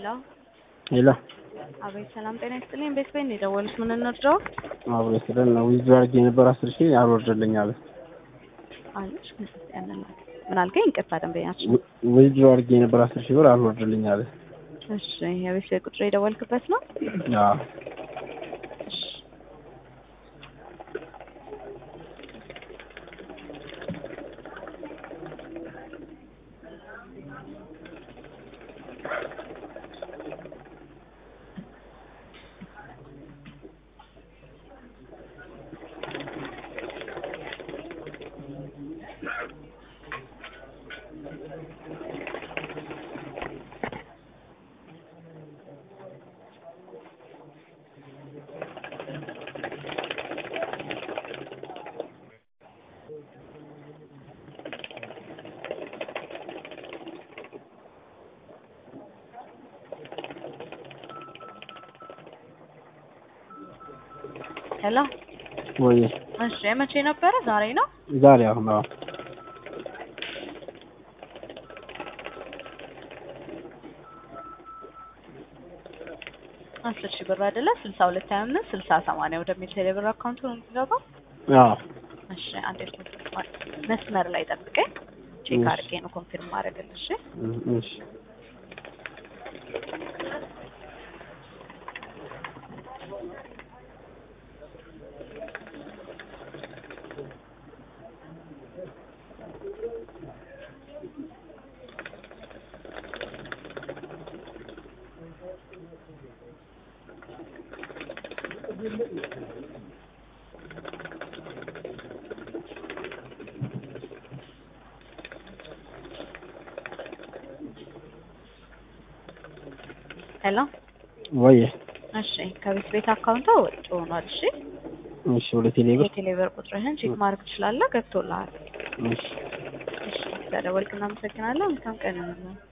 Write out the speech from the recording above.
ሄሎ ሄሎ አቤት፣ ሰላም ጤና ይስጥልኝ። ቤት ቤት ነው የደወሉት። ምን እንርዳው አብሮ ስለን ነው ዊዝድሮ አድርጌ የነበር አስር ሺህ አልወርድልኝ አለ። አለች። ያንን ምን አልከኝ? ይቅርታ ደንበኛችን። ዊዝድሮ አድርጌ የነበር አስር ሺህ ብር አልወርድልኝ አለ። እሺ፣ የቤት ቤት ቁጥር የደወልክበት ነው? አዎ እሺ ሄሎ ወይ እሺ፣ የመቼ ነበረ? ዛሬ ነው? ዛሬ አሁን አዎ አስር ሺህ ብር አይደለ? ስልሳ ሁለት ሀያ አምስት ስልሳ ሰማንያ ወደሚል ቴሌብር አካውንት ነው የሚገባው። አዎ እሺ፣ አንዴ መስመር ላይ ጠብቀኝ። ቼክ እሺ። አድርጌ ነው ኮንፊርም ማድረግልሽ። እ- እሺ ሄሎ ወይ እሺ፣ ከቤት ቤት አካውንቷ ወጪ ሆኗል። እሺ፣ እሺ ወደ ቴሌ ብር የቴሌብር ቁጥርህን ቼክ ማድረግ ትችላለህ። ገብቶልሃል። እሺ እሺ፣ ስለደወልክ እናመሰግናለን። መልካም ቀን ይሁንልህ።